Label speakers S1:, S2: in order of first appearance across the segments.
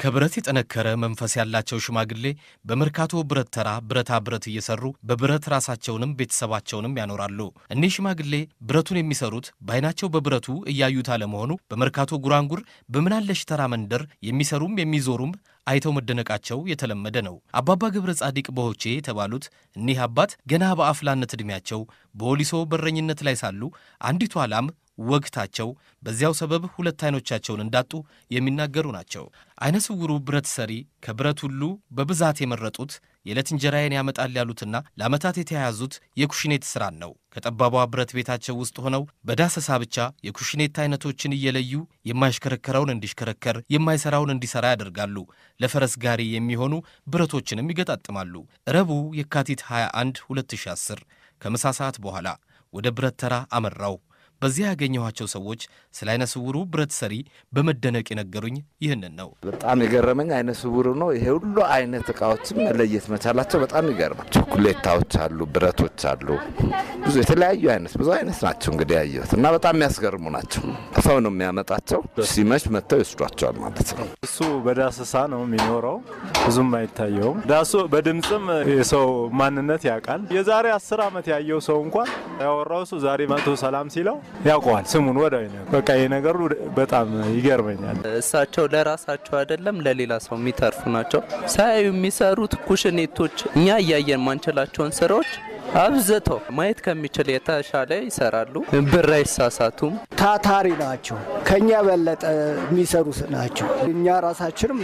S1: ከብረት የጠነከረ መንፈስ ያላቸው ሽማግሌ በመርካቶ ብረት ተራ ብረታ ብረት እየሰሩ በብረት ራሳቸውንም ቤተሰባቸውንም ያኖራሉ። እኒህ ሽማግሌ ብረቱን የሚሰሩት በዓይናቸው በብረቱ እያዩት አለመሆኑ በመርካቶ ጉራንጉር በምናለሽ ተራ መንደር የሚሰሩም የሚዞሩም አይተው መደነቃቸው የተለመደ ነው። አባባ ገብረ ጻዲቅ በሆቼ የተባሉት እኒህ አባት ገና በአፍላነት ዕድሜያቸው በወሊሶ በረኝነት ላይ ሳሉ አንዲቷ ላም ወግታቸው በዚያው ሰበብ ሁለት አይኖቻቸውን እንዳጡ የሚናገሩ ናቸው። አይነ ስውሩ ብረት ሰሪ ከብረት ሁሉ በብዛት የመረጡት የዕለት እንጀራዬን ያመጣል ያሉትና ለዓመታት የተያያዙት የኩሽኔት ሥራን ነው። ከጠባቧ ብረት ቤታቸው ውስጥ ሆነው በዳሰሳ ብቻ የኩሽኔት አይነቶችን እየለዩ የማይሽከረከረውን እንዲሽከረከር፣ የማይሠራውን እንዲሠራ ያደርጋሉ። ለፈረስ ጋሪ የሚሆኑ ብረቶችንም ይገጣጥማሉ። ረቡዕ የካቲት 21 2010 ከምሳ ሰዓት በኋላ ወደ ብረት ተራ አመራው። በዚያ ያገኘኋቸው ሰዎች ስለ አይነ ስውሩ ብረት ሰሪ በመደነቅ የነገሩኝ ይህንን ነው።
S2: በጣም የገረመኝ አይነ ስውሩ ነው። ይሄ ሁሉ አይነት እቃዎችን መለየት መቻላቸው በጣም ይገርማል። ቾኮሌታዎች አሉ፣ ብረቶች አሉ፣ ብዙ የተለያዩ አይነት ብዙ አይነት ናቸው እንግዲህ ያየሁት እና በጣም የሚያስገርሙ ናቸው። ሰው ነው የሚያመጣቸው፣ ሲመሽ መጥተው ይወስዷቸዋል ማለት ነው።
S3: እሱ በዳሰሳ ነው የሚኖረው፣ ብዙም አይታየውም። ዳሱ በድምፅም የሰው ማንነት ያውቃል። የዛሬ አስር ዓመት ያየው ሰው እንኳን ያወራው እሱ ዛሬ መቶ ሰላም ሲለው ያውቀዋል ስሙን ወደ በቃ ይሄ ነገሩ በጣም ይገርመኛል።
S4: እሳቸው ለራሳቸው አይደለም ለሌላ ሰው የሚተርፉ ናቸው። ሳያዩ የሚሰሩት ኩሽኔቶች እኛ እያየን ማንችላቸውን ስራዎች አብዝተው ማየት ከሚችል የተሻለ ይሰራሉ። ብር አይሳሳቱም።
S5: ታታሪ ናቸው። ከኛ በለጠ የሚሰሩ ናቸው። እኛ ራሳችንም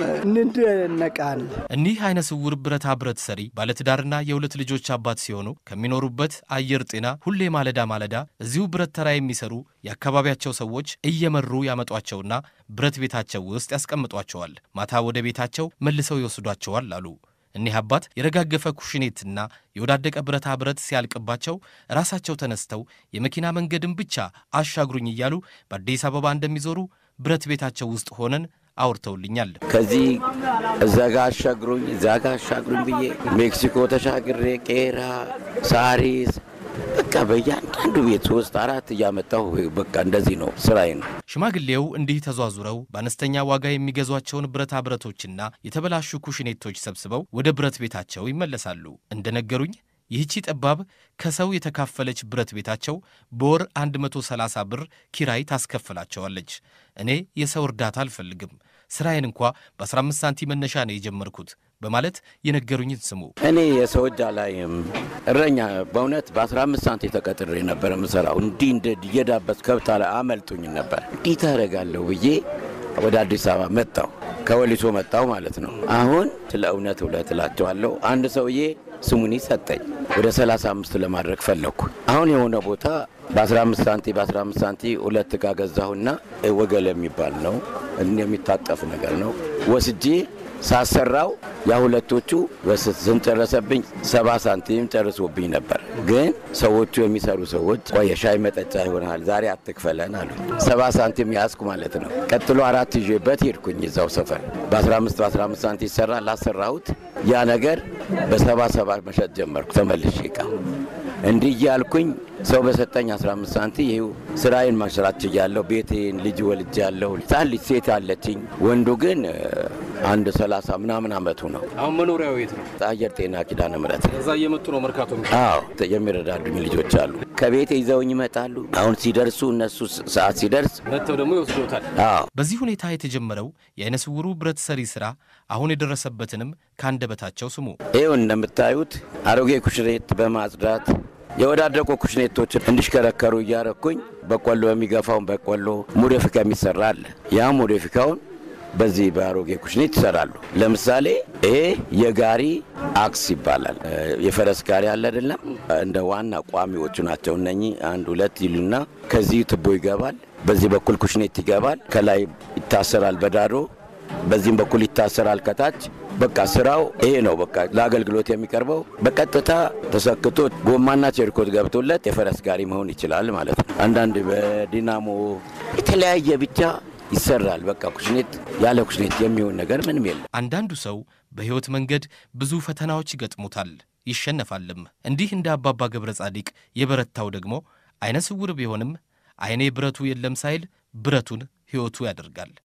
S5: እንደነቃል።
S1: እኒህ አይነ ስውር ብረታ ብረት ሰሪ ባለትዳርና የሁለት ልጆች አባት ሲሆኑ ከሚኖሩበት አየር ጤና ሁሌ ማለዳ ማለዳ እዚሁ ብረት ተራ የሚሰሩ የአካባቢያቸው ሰዎች እየመሩ ያመጧቸውና ብረት ቤታቸው ውስጥ ያስቀምጧቸዋል። ማታ ወደ ቤታቸው መልሰው ይወስዷቸዋል አሉ። እኒህ አባት የረጋገፈ ኩሽኔትና የወዳደቀ ብረታ ብረት ሲያልቅባቸው ራሳቸው ተነስተው የመኪና መንገድን ብቻ አሻግሩኝ እያሉ በአዲስ አበባ እንደሚዞሩ ብረት ቤታቸው ውስጥ ሆነን አውርተውልኛል።
S6: ከዚህ እዛ ጋ አሻግሩኝ እዛ ጋ አሻግሩኝ ብዬ ሜክሲኮ ተሻግሬ ቄራ፣ ሳሪስ በቃ በእያንዳንዱ ቤት ሶስት አራት እያመጣሁ በቃ እንደዚህ ነው ስራዬ ነው።
S1: ሽማግሌው እንዲህ ተዟዙረው በአነስተኛ ዋጋ የሚገዟቸውን ብረታ ብረቶችና የተበላሹ ኩሽኔቶች ሰብስበው ወደ ብረት ቤታቸው ይመለሳሉ። እንደነገሩኝ ይህቺ ጠባብ ከሰው የተካፈለች ብረት ቤታቸው በወር 130 ብር ኪራይ ታስከፍላቸዋለች። እኔ የሰው እርዳታ አልፈልግም፣ ስራዬን እንኳ በ15 ሳንቲም መነሻ ነው የጀመርኩት በማለት የነገሩኝን ስሙ።
S6: እኔ የሰው እጅ አላይም። እረኛ በእውነት በ15 ሳንቲ ተቀጥሬ ነበር የምሰራው። እንዲህ እንደ እየዳበስ ከብት አመልጡኝ ነበር። እንዲህ ታደርጋለሁ ብዬ ወደ አዲስ አበባ መጣሁ። ከወሊሶ መጣሁ ማለት ነው። አሁን ስለ እውነት እውነት እላቸዋለሁ። አንድ ሰውዬ ስሙኒ ሰጠኝ። ወደ 35 ለማድረግ ፈለግኩ። አሁን የሆነ ቦታ በ15 ሳንቲ በ15 ሳንቲ ሁለት እቃ ገዛሁና ወገል የሚባል ነው የሚታጠፍ ነገር ነው ወስጄ ሳሰራው ያ ሁለቶቹ ስንጨረሰብኝ ሰባ ሳንቲም ጨርሶብኝ ነበር። ግን ሰዎቹ የሚሰሩ ሰዎች ቆየ ሻይ መጠጫ ይሆናል ዛሬ አትክፈለን አሉ። ሰባ ሳንቲም ያዝኩ ማለት ነው። ቀጥሎ አራት ይዤበት ሄድኩኝ እዛው ሰፈር በ15 በ15 ሳንቲ ይሰራ ላሰራሁት ያ ነገር በሰባ ሰባ መሸጥ ጀመርኩ ተመልሼ እቃ እንዲህ እያልኩኝ ሰው በሰጠኝ 15 ሳንቲ ይኸው ስራዬን መስራት ችያለሁ። ቤቴን ልጅ ወልጅ ያለሁ ህጻን ልጅ ሴት አለችኝ። ወንዱ ግን አንድ ሰላሳ ምናምን አመቱ ነው።
S1: አሁን መኖሪያው የት ነው?
S6: አየር ጤና ኪዳነ ምሕረት
S1: እዛ እየመጡ ነው መርካቶ።
S6: አዎ የሚረዳዱኝ ልጆች አሉ። ከቤቴ ይዘውኝ ይመጣሉ። አሁን ሲደርሱ እነሱ ሰዓት ሲደርስ
S1: መጥተው ደግሞ ይወስዶታል።
S6: አዎ
S1: በዚህ ሁኔታ የተጀመረው የአይነ ስውሩ ብረት ሰሪ ስራ አሁን የደረሰበትንም ከአንደበታቸው ስሙ።
S6: ይኸው እንደምታዩት አሮጌ ኩሽኔት በማጽዳት የወዳደቁ ኩሽኔቶችን እንዲሽከረከሩ እያረኩኝ በቆሎ የሚገፋውን በቆሎ ሞዴፊካ የሚሰራ አለ። ያ ሞዴፊካውን በዚህ በአሮጌ ኩሽኔት ይሰራሉ። ለምሳሌ ይሄ የጋሪ አክስ ይባላል። የፈረስ ጋሪ አለ አይደለም? እንደ ዋና ቋሚዎቹ ናቸው እነኚህ። አንድ ሁለት ይሉና ከዚህ ትቦ ይገባል። በዚህ በኩል ኩሽኔት ይገባል። ከላይ ይታሰራል በዳዶ በዚህም በኩል ይታሰራል ከታች። በቃ ስራው ይሄ ነው። በቃ ለአገልግሎት የሚቀርበው በቀጥታ ተሰክቶ ጎማና ቸርኮት ገብቶለት የፈረስ ጋሪ መሆን ይችላል ማለት ነው። አንዳንድ በዲናሞ የተለያየ ብቻ ይሰራል። በቃ ኩሽኔት ያለ ኩሽኔት የሚሆን ነገር ምንም የለም።
S1: አንዳንዱ ሰው በሕይወት መንገድ ብዙ ፈተናዎች ይገጥሙታል፣ ይሸነፋልም። እንዲህ እንደ አባባ ገብረ ጻዲቅ የበረታው ደግሞ አይነ ስውር ቢሆንም አይኔ ብረቱ የለም ሳይል ብረቱን ሕይወቱ ያደርጋል።